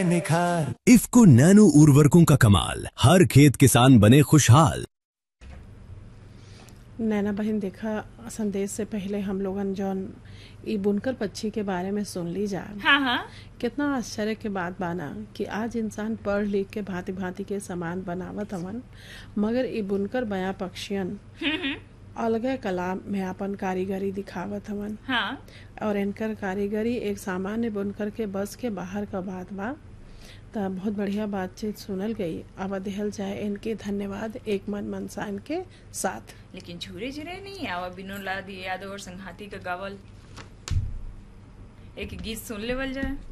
आए निखार इफ्को नैनो उर्वरकों का कमाल हर खेत किसान बने खुशहाल नैना बहन देखा संदेश से पहले हम लोगन जौन ई बुनकर पक्षी के बारे में सुन ली जा हाँ हाँ कितना आश्चर्य के बात बाना कि आज इंसान पढ़ लिख के भांति भांति के सामान बनावत हवन मगर ई बुनकर बया पक्षियन अलगे कला में अपन कारीगरी दिखावत हवन हाँ और इनकर कारीगरी एक सामान्य बुनकर के बस के बाहर का बात बा त बहुत बढ़िया बातचीत सुनल गई अब दिहल जाए इनके धन्यवाद एक मन मनसान के साथ लेकिन झूरे झूरे नहीं आवा बिनो ला दिए यादव और संघाती का गावल एक गीत सुन लेवल जाए